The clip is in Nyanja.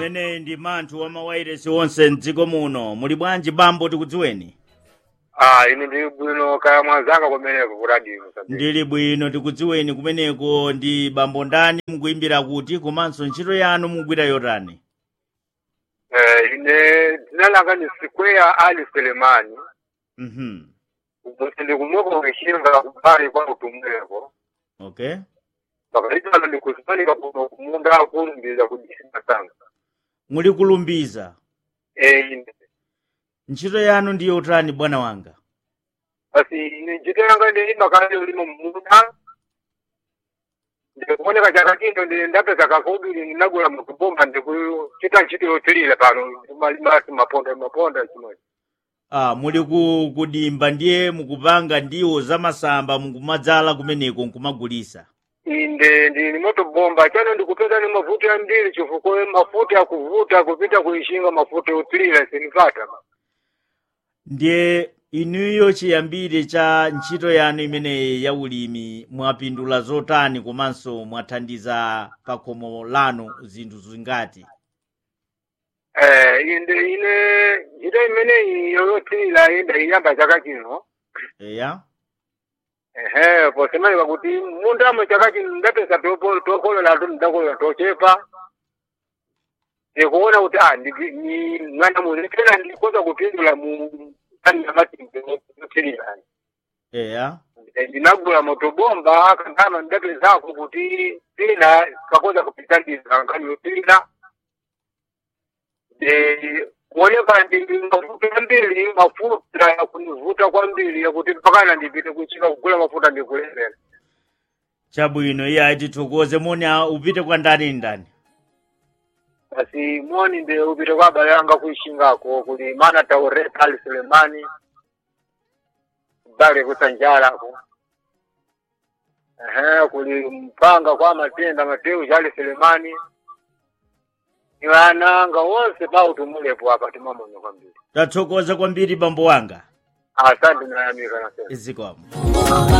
ameneyi ndi manthu wa mawairesi onse mdziko muno muli bwanji bambo tikudziweni Ah, ine ndili bwino kaya mwanzanga kumeneko ku radio Mozambique. ndili bwino tikudziweni kumeneko ndi bambo ndani mukuyimbira kuti komanso ntchito yanu mugwira yotani Eh, ine dzina langa ni Square Ali Selemani. mhm Kuti ndi kumweko kuchinga kubali kwa utumweko. okay Pakati pano ndi kuzimanika kuno kumunda kulumbiza kudisina sanga. muli kulumbiza Eh, ine. ntchito yanu ndi yotani bwana wanga Basi ine ntchito yanga ndi makale ulimo munda. ndikuoneka chaka chino ndi ndapeza kakuduli ndinagula mukubomba ndikuchita ntchito yotilira pano malimasi maponda maponda chimodzi ah muli ku kudimba ndiye mukupanga ndiwo zamasamba mukumadzala kumeneko nkumagulisa inde ndili motobomba chano ndikupeza ni mafuta ambiri chifukwa mafuta akuvuta kupita kuishinga mafuta yotilira sinipata ndiye inuyo chiyambire cha ntchito yanu imeneyi ya ulimi mwapindula zotani komanso mwathandiza pa khomo lanu zinthu zingati eh inde ine ntchito imeneyi yoyotilira inde iyamba chaka chino eya ehe posemaliwa kuti mundamo chaka chino ndapeza topo- tokolola tu ndakolola tochepa ndikuona kuti ah ndi- ni mwana muzitena ndikoza kupindula mu kani ya matimbe yotilira eya ndinagula motobomba kandama ndapezako kuti pina kakoza kupitandiza nkani yopina kuoneka ndi mafuta ambiri mafuta yakunivuta kwambiri yakuti mpakana ndipite kuchika kugula mafuta ndikulevera chabwino iye atithokoze moni a- upite kwa ndani ndani basi moni nde upite kwa abale anga kuishingako kuli mana taureta ali sulemani bale kusanjalako ehe kuli mpanga kwa matenda mateu jali sulemani ni wananga wonse pautumulepo apa timamono kwambiri tathokoza kwambiri bambo wanga asante nayamika nasema izikomo